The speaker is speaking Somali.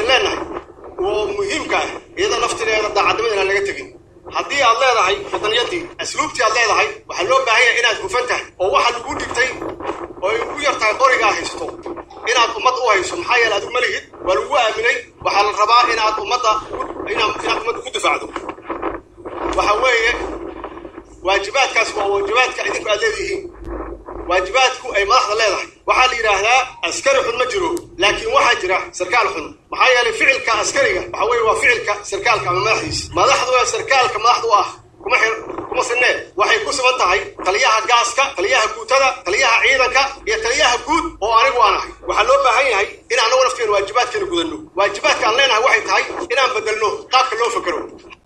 idin leenahay oo muhiimka ah iyada naftineeda daacadnimada inaan laga tegin haddii aad leedahay wadaniyadii asluubtii aad leedahay waxaa loo baahan yahay inaad hufan tahay oo waxa lagu dhigtay oo ay ugu yar tahay qorigaa haysto inaad ummad u hayso maxaa yeele adigu ma lihid waa lagu aaminay waxaa la rabaa inaad ummadda inaad ummadda ku difaacdo waxa weeye waajibaadkaas waa waajibaadka idinku aad leedihiin waajibaadku ay madaxda leedahay waxaa la yidhaahdaa askari xun ma jiro laakiin waxaa jira sarkaal xun maxaa yeelay ficilka askariga waxa weeye waa ficilka sarkaalka ama madaxdiisa madaxdu waa sarkaalka madaxdu ah kuma xir kuma sinee waxay ku siman tahay taliyaha gaaska taliyaha guutada taliyaha ciidanka iyo taliyaha guud oo anigu aan ahay waxaa loo baahan yahay in annagu nafteena waajibaadkeena gudanno waajibaadka aan leenahay waxay tahay inaan bedelno qaabka loo fakero